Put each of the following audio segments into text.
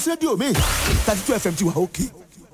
rédíò mi thirty two fm ti wà òkè.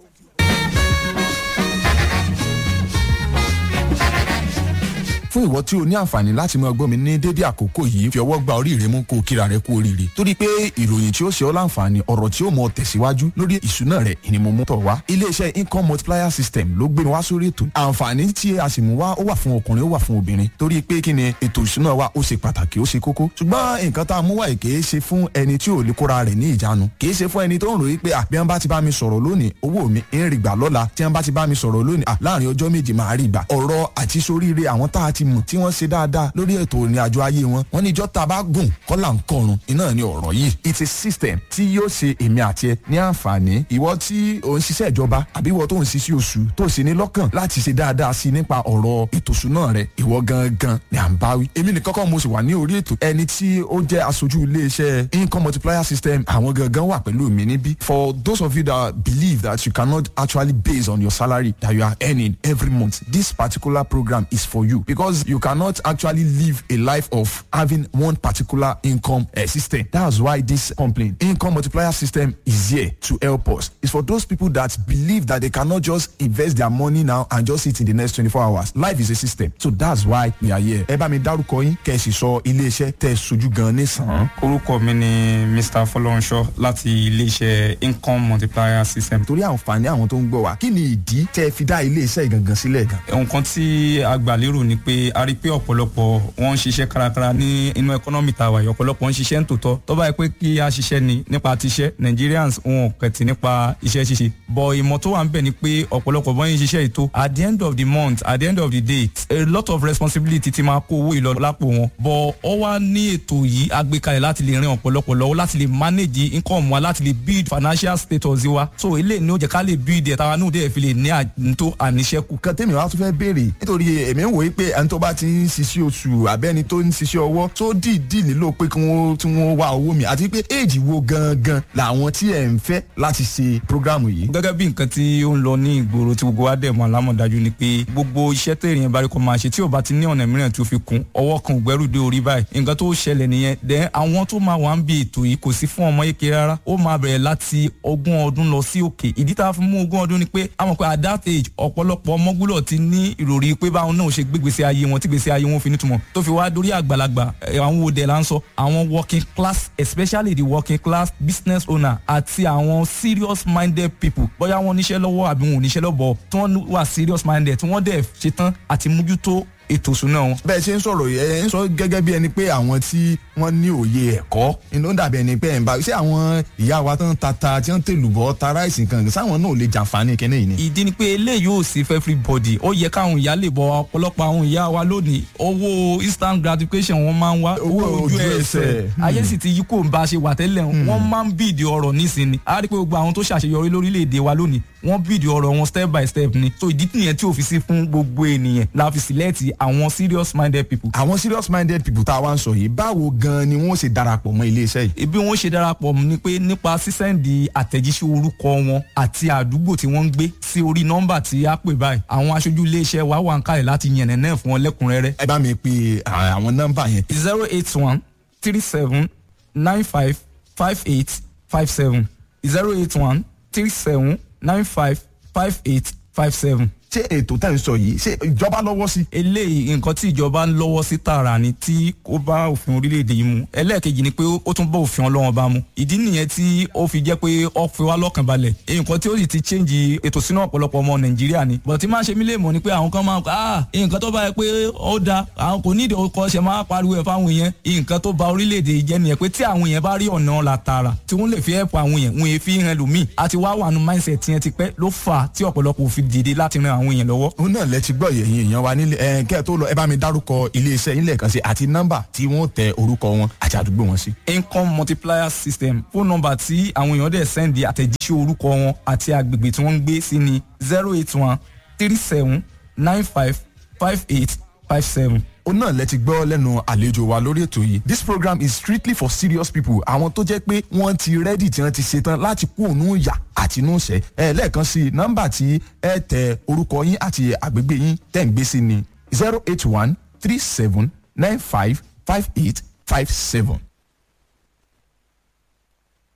fún ìwọ tí o ní àǹfààní láti máa gbọ́ mi ní dédé àkókò yìí fi ọwọ́ gba orí rẹ mú kó o kíra rẹ kú oríire torí pé ìròyìn tí ó ṣe ọ́ láǹfààní ọ̀rọ̀ tí ó mọ tẹ̀síwájú lórí ìṣúná rẹ ni mo mú tọ̀ wá iléeṣẹ́ income multiplier system ló gbé mi wá sórí ètò àǹfààní tí a sì mú wá ó wà fún ọkùnrin ó wà fún obìnrin torí pé kí ni ètò ìṣúná wa ó ṣe pàtàkì ó ṣe kókó ṣùgbọ́n nǹkan tá a mú wá yìí kì í ṣe fún ẹni tí ò lè kóra rẹ̀ ní ìjánu kì í ṣe fún ẹni tó ń ròyìn pé àbí wọn bá ti bá mi sọ̀rọ̀ lónìí owó mi ń rí gbà lọ́la tí wọn bá ti bá mi sọ̀rọ̀ lónìí à láàrin ọjọ́ méje máa rí gbà ọ̀rọ̀ àti soríire àwọn tá a ti mọ̀ tí wọ́n ṣe dáadáa lórí ètò ìrìn àjò ayé wọn wọn ní ìjọ tá a bá gùn kọ́là ń kọrun iná ni ọ̀rọ̀ yìí it's a system tí yóò ṣe èmi àti ẹ ní àǹfààní ìwọ tí ò ń ṣiṣẹ́ ìjọba àbí ìwọ tó ń ṣiṣẹ́ oṣù tó sì ní lọ́kàn láti ṣe dáadáa sí nípa ọ̀rọ̀ ètò ìṣúná rẹ ìwọ gangan ni à ń bá wí èmi nìkan kọ́ mo sì wà ní orí ètò ẹni tí ó jẹ́ aṣojú iléeṣẹ́ income multiplier system àwọn gangan wà pẹ̀lú mi níbí for those of you that believe that you cannot actually base on your salary that you are earning every month this particular program is for you because you cannot actually live a life of having one particular income uh, system that's why this complaint income multiplier system is here to help us it's for those people that believe that they cannot just invest their money now and just sit in the next twenty-four hours life is a system so that's why we are here ẹ bá mi dárúkọ yín kẹ́ ẹ sì sọ iléeṣẹ́ tẹ́ ẹ sojú gan nísàn. orúkọ mi ni mr fọlọ́runṣọ́ láti iléeṣẹ́ income multiplier system. torí àǹfààní àwọn tó ń gbọ́ wa kí ni ìdí tẹ́ ẹ fi dá iléeṣẹ́ ìgangan sílẹ̀ gan. nǹkan tí a gbà lérò ni pé a rí i pé ọ̀pọ̀lọpọ̀ wọ́n ń ṣiṣẹ́ kárakára ní inú ẹkọ́nọ́mì tá a wà yìí ọ̀pọ̀lọpọ̀ ń ṣiṣẹ́ ń tòótọ́ tó bá yẹ pé kí a ṣiṣẹ́ ni nípa tiṣẹ́ nigerians wọn ò kẹ̀tì nípa iṣẹ́ ṣíṣe bọ̀ ìmọ̀ tó wà ń bẹ̀ ni pé ọ̀pọ̀lọpọ̀ bọ́ yín ṣiṣẹ́ ètò at the end of the month at the end of the day a lot of responsibility ti máa kó owó ìlọ lápò wọn bọ̀ ọ wá ní ètò yìí agbékalẹ̀ láti lè rin ọ̀pọ̀lọpọ̀ lọ́wọ́ láti lè manage income wa láti lè build financial status wa so eléyìí ni ó jẹ́ ká lè build ẹ̀ táwa náà dẹ̀ fi lè ní àtúntò àníṣẹ́kù. kan tèmi wá tún fẹ́ béèrè nítorí èmi ń wòye pé ẹni tó bá ti ń ṣiṣẹ́ oṣù àbẹ́ni tó ń ṣiṣẹ́ ọwọ́ tó dìídì nílò pé kí wọ́n tí wọ́n wá owó mi àti pé éèjì wo gangan làwọn tí ẹ̀ ń fẹ́ láti ṣe prógrámù yìí. gẹ́gẹ́ bí nǹkan tí ó ń lọ ní ìgboro tí gbogbo wa dẹ̀ mọ́ alámọ̀dájú ni pé gbogbo iṣẹ́ tẹ̀yìn bá rí kọ́ máa ṣe tí ò bá ti ní ọ̀nà mìíràn tí ó fi kún ọwọ́ kan ògbẹ́rù dé orí báyìí nǹkan tó ṣẹlẹ̀ nìyẹn dẹ̀ àwọn tó máa wà ń bí ètò yìí kò sí fún ọmọ yéke rárá ó máa bẹ̀rẹ̀ láti ogún ọdún lọ sí òkè ìdí tá a fi mú ogún ọdún ni pé a mọ̀ pé at that age ọ̀pọ̀lọpọ̀ ọmọ gbúdọ̀ ti ní ìròrí pé báwọn náà ṣe gbégbèsè ayé wọn tí gbèsè ayé wọn fi nítumọ̀ tó fi wá dórí àgbàlagbà àwọn òde là ń sọ àwọn working class especially the working class business owner àti àwọn serious minded people bóyá wọn níṣẹ́ lọ́wọ́ àbí wọn ò níṣẹ́ lọ́bọ̀ tí wọ́n wà serious minded tí wọ́n dẹ̀ ṣetán àti mójútó ètò ìṣúná wọn. bẹ́ẹ̀ ṣe ń sọ̀rọ̀ ẹ ń sọ gẹ́gẹ́ bí ẹni pé àwọn tí wọ́n ní òye ẹ̀kọ́ inú dàbí ẹni pé ẹ̀ ń bá ṣé àwọn ìyá wa tó ń ta ta tí wọ́n ń tèlùbọ́ ta ráìsì kan sáwọn náà ò lè jàǹfààní kẹ́nẹ́ yìí ni. ìdí ni pé eléyìí ò sí fẹ́ everybody ó yẹ káwọn ìyá lè bọ ọ̀pọ̀lọpọ̀ àwọn ìyá wa lónìí owó instant gratification wọn máa ń wá owó ojú ẹsẹ̀ ayé sì ti yí kò ń bá a ṣe wà tẹ́lẹ̀ wọ́n máa ń bíìdì ọ̀rọ̀ nísìnyí a rí pé gbogbo àwọn tó ṣàṣeyọrí lórílẹ̀‐èdè wa lónìí wọ́n bíìdì ọ̀rọ̀ wọn step by step ni so ìdí nìyẹn tí ò fi sí fún gbogbo ènìyàn la fi sílẹ̀tì àwọn serious minded people. àwọn serious minded people tá a wá ń sọ yìí báwo gan ni wọ́n ṣe darapọ̀ mọ́ iléeṣẹ́ yìí. bí wọ́n ṣe darapọ̀ ni pé nípa sísẹ́ǹdì àtẹ̀jíṣẹ́ orúkọ wọn àti àdúgbò tí wọ́n ń gbé sí orí nọ́mbà tí a pè báyìí àwọn aṣojú iléeṣẹ́ wa wà ń kalẹ̀ láti yànnà náà fún wọn lẹ́kùnrẹ́rẹ́. ẹ bá mi pe àwọn nọ́mbà yẹn. zero eight one three seven nine five five eight five seven zero eight one three seven nine five five eight five seven ṣé ètò tẹ̀ ń sọ yìí ṣé ìjọba lọ́wọ́ sí. eléyìí nǹkan tí ìjọba ń lọ́wọ́ sí tààrà ni tí ó bá òfin orílẹ̀-èdè yìí mu ẹlẹ́ẹ̀kejì ni pé ó tún bá òfin ọlọ́wọ́n bá mu ìdí nìyẹn tí ó fi jẹ́ pé ó fi wá lọ́kàn balẹ̀ nǹkan tí ó sì ti change ètò sínú ọ̀pọ̀lọpọ̀ ọmọ nàìjíríà ni bọ̀ tí máa ṣe mí lè mọ̀ ni pé àwọn kan máa ah nǹkan tó bá yẹ pé ó da àwọn kò nídìí ọkọ̀ ṣe máa pariwo ẹ̀ fáwọn èèyàn nǹkan tó ba orílẹ̀-èdè yìí jẹ́ nìyẹn pé tí àwọn èèyàn bá rí ọ̀nà la tààrà tí wọ́n lè fi help àwọn èèyàn wọn èèfi hàn lómi àti wá wà nù mindset yẹn ti pẹ́ ló fà á tí ọ̀pọ̀lọpọ̀ òfin dìde láti ran àwọn èèyàn lọ́wọ́ òun náà lẹ ti gbọ́ yẹ̀yìn èèyàn wa nílé ẹ̀ kẹ́ ẹ̀ tó lọ ẹ bá mi dárúkọ iléeṣẹ́ yín lẹ́ẹ̀kan sí àti nọ́mbà tí wọ́n tẹ orúkọ wọn àti àdúgbò wọn sí. income multiplier system fóònù nọ́mbà tí àwọn èèyàn dẹ̀ sẹ́ndì àtẹ̀jíṣẹ́ orúkọ wọn àti agbègbè tí wọ́n ń gbé sí ni zero eight one three seven nine five five eight five seven ó náà lẹ ti gbọ́ lẹ́nu àlejò wa lórí ètò yìí this program is strictly for serious people àwọn tó jẹ́ pé wọ́n ti rẹ́dì tí wọ́n ti ṣetán láti kú òun yà àti inú ṣẹ́ ẹ lẹ́ẹ̀kan sí i nọ́mbà tí ẹ tẹ orúkọ yín àti àgbègbè yín tẹ̀ ń gbé sí ni zero eight one three seven nine five five eight five seven.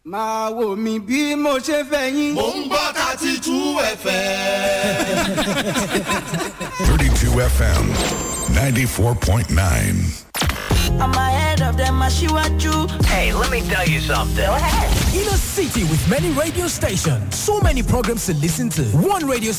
máa wò mí bí mo ṣe fẹ́ yín. mò ń gbọ́ thirty two fm. 32 FM 94.9. I'm ahead of them, Ashiwaju. Hey, let me tell you something. In a city with many radio stations, so many programs to listen to. One radio